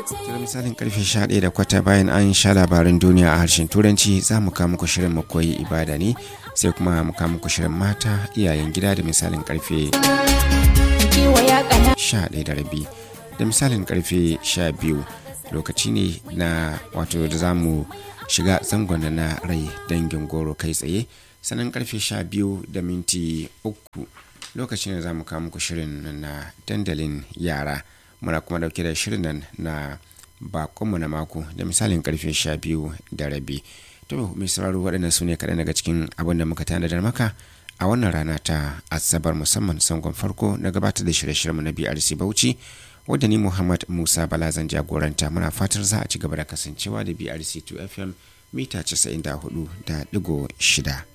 da misalin karfe 11 da kwata bayan an sha labaran duniya a harshen turanci za mu kawo muku shirin makoyi ibada ne sai kuma mu kawo muku shirin mata iyayen gida da misalin karfe 11 da rabi da misalin karfe 12 lokaci ne na wato da za mu shiga zangon na rai dangin goro kai tsaye sannan karfe 12 da minti uku lokacin da za mu kawo muku shirin na dandalin yara muna kuma dauke da shirin nan na bakonmu na mako da misalin karfe 12 da rabi to mai sauraro waɗannan su ne kaɗan daga cikin abin da muka tanadar maka a wannan rana ta asabar musamman sangon farko na gabatar da shirye-shiryenmu na brc bauchi wadda ni muhammad musa bala zan jagoranta muna fatar za a ci gaba da kasancewa da brc 2 fm mita 94 da digo shida